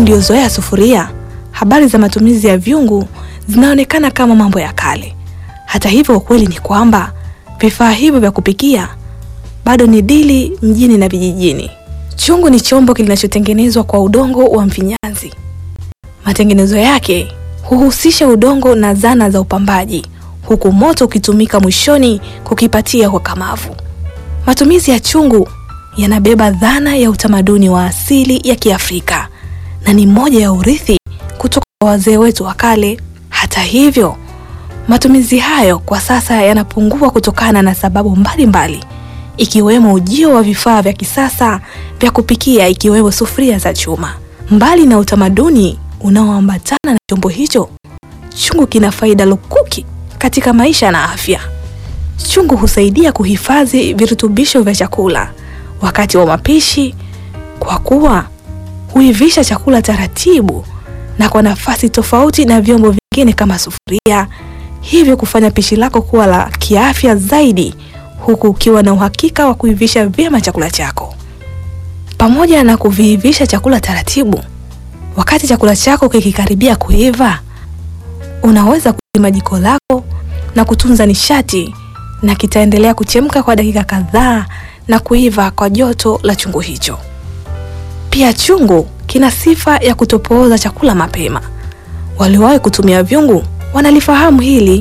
mliozoea sufuria, habari za matumizi ya vyungu zinaonekana kama mambo ya kale. Hata hivyo, ukweli ni kwamba vifaa hivyo vya kupikia bado ni dili mjini na vijijini. Chungu ni chombo kinachotengenezwa kwa udongo wa mfinyanzi. Matengenezo yake huhusisha udongo na zana za upambaji, huku moto ukitumika mwishoni kukipatia ukakamavu. Matumizi ya chungu yanabeba dhana ya utamaduni wa asili ya Kiafrika na ni moja ya urithi kutoka kwa wazee wetu wa kale. Hata hivyo, matumizi hayo kwa sasa yanapungua kutokana na sababu mbalimbali mbali, ikiwemo ujio wa vifaa vya kisasa vya kupikia ikiwemo sufuria za chuma. Mbali na utamaduni unaoambatana na chombo hicho, chungu kina faida lukuki katika maisha na afya. Chungu husaidia kuhifadhi virutubisho vya chakula wakati wa mapishi, kwa kuwa huivisha chakula taratibu na kwa nafasi tofauti na vyombo vingine kama sufuria, hivyo kufanya pishi lako kuwa la kiafya zaidi, huku ukiwa na uhakika wa kuivisha vyema chakula chako. Pamoja na kuviivisha chakula taratibu, wakati chakula chako kikikaribia kuiva, unaweza kuzima jiko lako na kutunza nishati, na kitaendelea kuchemka kwa dakika kadhaa na kuiva kwa joto la chungu hicho. Pia chungu kina sifa ya kutopooza chakula mapema. Waliowahi kutumia vyungu wanalifahamu hili.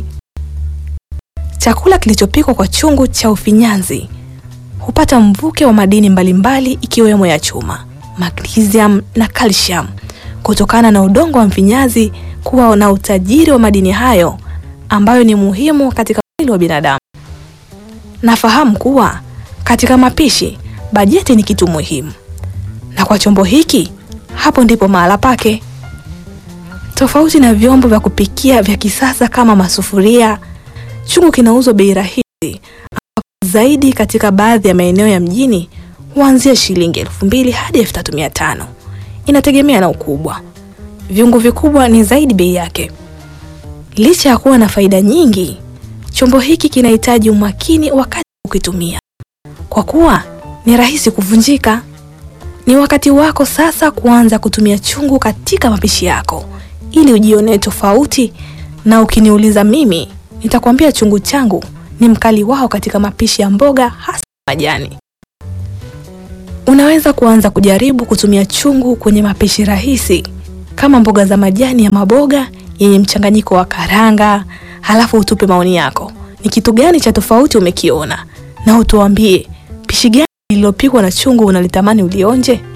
Chakula kilichopikwa kwa chungu cha ufinyanzi hupata mvuke wa madini mbalimbali ikiwemo ya chuma, magnesium na calcium kutokana na udongo wa mfinyanzi kuwa na utajiri wa madini hayo ambayo ni muhimu katika mwili wa binadamu. Nafahamu kuwa katika mapishi bajeti ni kitu muhimu, na kwa chombo hiki hapo ndipo mahala pake. Tofauti na vyombo vya kupikia vya kisasa kama masufuria, chungu kinauzwa bei rahisi zaidi katika baadhi ya maeneo ya mjini huanzia shilingi elfu mbili hadi elfu tatu mia tano inategemea na ukubwa. Vyungu vikubwa ni zaidi bei yake. Licha ya kuwa na faida nyingi, chombo hiki kinahitaji umakini wakati ukitumia, kwa kuwa ni rahisi kuvunjika. Ni wakati wako sasa kuanza kutumia chungu katika mapishi yako ili ujionee tofauti, na ukiniuliza mimi, nitakwambia chungu changu ni mkali wao katika mapishi ya mboga hasa majani. Unaweza kuanza kujaribu kutumia chungu kwenye mapishi rahisi kama mboga za majani ya maboga yenye mchanganyiko wa karanga, halafu utupe maoni yako. Ni kitu gani cha tofauti umekiona, na utuambie pishi gani lililopikwa na chungu unalitamani ulionje.